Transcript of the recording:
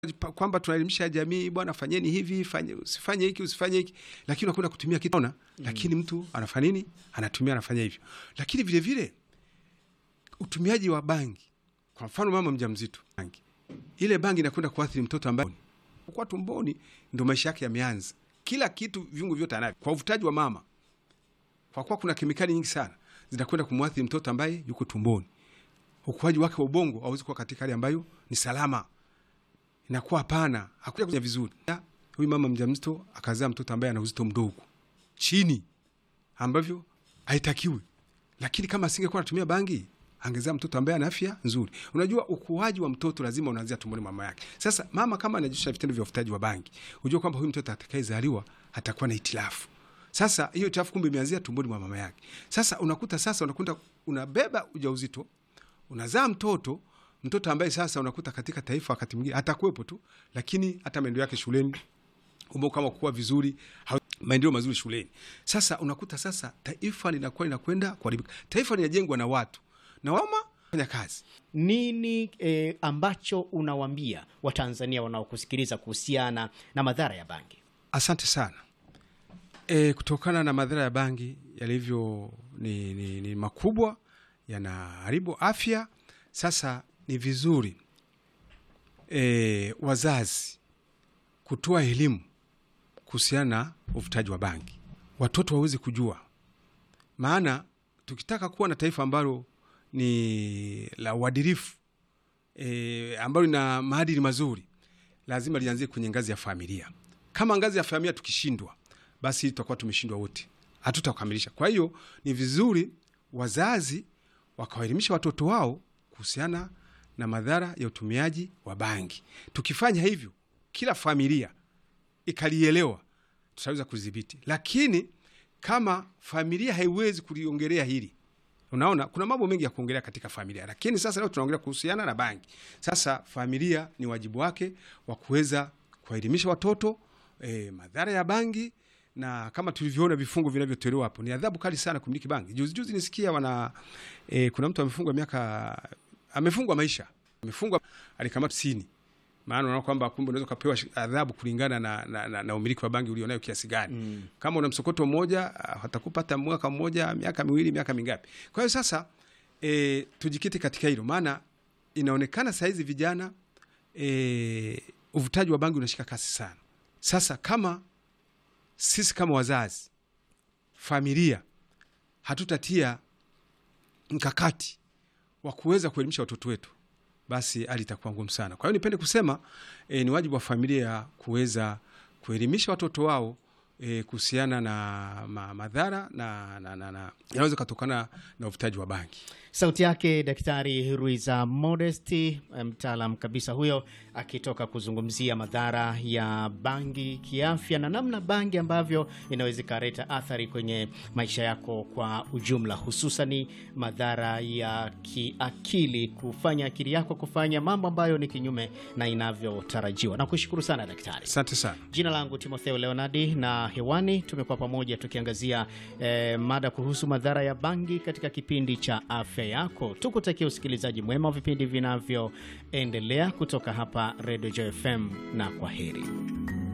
kwamba tunaelimisha jamii, bwana, fanyeni hivi, fanye, usifanye hiki, usifanye hiki, lakini unakwenda kutumia kitu ona, lakini mtu anafanya nini? Anatumia, anafanya hivyo. Lakini vile vile utumiaji wa bangi, kwa mfano mama mjamzito, bangi ile bangi inakwenda kuathiri mtoto ambaye kwa tumboni, ndo maisha yake yameanza, kila kitu, viungo vyote anavyo kwa uvutaji wa mama, kwa kuwa kuna kemikali nyingi sana zinakwenda kumwathiri mtoto ambaye yuko tumboni. Ukuaji wake wa ubongo hauwezi kuwa katika hali ambayo ni salama, inakuwa hapana, hakuja kuja vizuri. Huyu mama mjamzito akazaa mtoto ambaye ana uzito mdogo chini, ambavyo haitakiwi. Lakini kama asingekuwa anatumia bangi, angezaa mtoto ambaye ana afya nzuri. Unajua, ukuaji wa mtoto lazima unaanzia tumboni mama yake. Sasa mama kama anajishusha vitendo vya uvutaji wa bangi, unajua kwamba huyu mtoto atakayezaliwa atakuwa na itilafu. Sasa hiyo itilafu kumbe imeanzia tumboni mwa mama yake. Sasa unakuta sasa unakuta unabeba ujauzito, unazaa mtoto mtoto ambaye sasa unakuta katika taifa wakati mwingine atakuwepo tu, lakini hata maendeleo yake shuleni umbo kama kuwa vizuri, maendeleo mazuri shuleni. Sasa unakuta sasa taifa linakuwa linakwenda kuharibika. Taifa linajengwa na watu na wama fanya kazi. Nini eh, ambacho unawambia Watanzania wanaokusikiliza kuhusiana na madhara ya bangi? Asante sana. E, kutokana na madhara ya bangi yalivyo ni, ni, ni makubwa, yanaharibu afya. Sasa ni vizuri e, wazazi kutoa elimu kuhusiana na uvutaji wa bangi, watoto waweze kujua, maana tukitaka kuwa na taifa ambalo ni la uadilifu e, ambalo lina maadili mazuri, lazima lianzie kwenye ngazi ya familia. Kama ngazi ya familia tukishindwa, basi tutakuwa tumeshindwa wote, hatutakamilisha. Kwa hiyo ni vizuri wazazi wakawaelimisha watoto wao kuhusiana na madhara ya utumiaji wa bangi. Tukifanya hivyo, kila familia ikalielewa, tutaweza kudhibiti. Lakini kama familia haiwezi kuliongelea hili, unaona kuna mambo mengi ya kuongelea katika familia, lakini sasa leo tunaongelea kuhusiana na bangi. Sasa familia ni wajibu wake wa kuweza kuwaelimisha watoto eh, madhara ya bangi na kama tulivyoona vifungo vinavyotolewa hapo, ni adhabu kali sana kumiliki bangi. Juzi juzi nisikia wana e, kuna mtu amefungwa miaka amefungwa maisha, amefungwa alikamata tisini. Maana unaona kwamba kumbe unaweza ukapewa adhabu kulingana na, na, na, na umiliki wa bangi ulionayo kiasi gani. Mm. Kama una msokoto mmoja watakupa hata mwaka mmoja, miaka miwili, miaka mingapi. Kwa hiyo sasa e, tujikite katika hilo, maana inaonekana sahizi vijana e, uvutaji wa bangi unashika kasi sana. Sasa kama sisi kama wazazi, familia hatutatia mkakati wa kuweza kuelimisha watoto wetu, basi hali itakuwa ngumu sana. Kwa hiyo nipende kusema e, ni wajibu wa familia kuweza kuelimisha watoto wao e, kuhusiana na ma, madhara na, na, na, na yanaweza kutokana na uvutaji wa bangi. Sauti yake Daktari Ruiza Modesti, mtaalam kabisa huyo, akitoka kuzungumzia madhara ya bangi kiafya na namna bangi ambavyo inaweza ikaleta athari kwenye maisha yako kwa ujumla, hususani madhara ya kiakili, kufanya akili yako kufanya mambo ambayo ni kinyume na inavyotarajiwa. Nakushukuru sana daktari. Asante sana. Jina langu Timotheo Leonardi na hewani tumekuwa pamoja tukiangazia eh, mada kuhusu madhara ya bangi katika kipindi cha afya yako. Tukutakia usikilizaji mwema wa vipindi vinavyoendelea kutoka hapa Radio Joy FM na kwa heri.